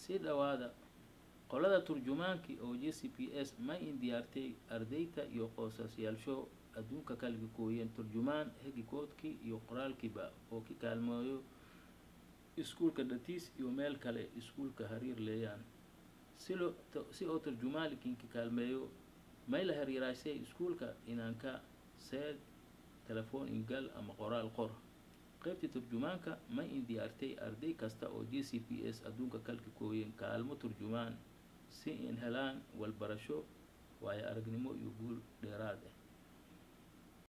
sii dhawaada qolada turjumaankii oo j c p s ma in diyaartay ardayta iyo qoosasyaasho adduunka kalga gooyeen turjumaan hegikoodkii iyo qoraalkiiba oo ka kaalmeeyo iskuulka dhatiis iyo meel kale iskuulka hariir leeyaan si loo si oo turjumaankinka kaalmeeyo may la hariiraasay iskuulka inaanka seed telefoon ingal ama qoraal qor qaybtii turjumaanka ma in diyaartay arday kasta oo j c p s adduunka kalka gooyeen kaalmo turjumaan si in helaan walbarasho waayo aragnimo iyo guul dheeraad ah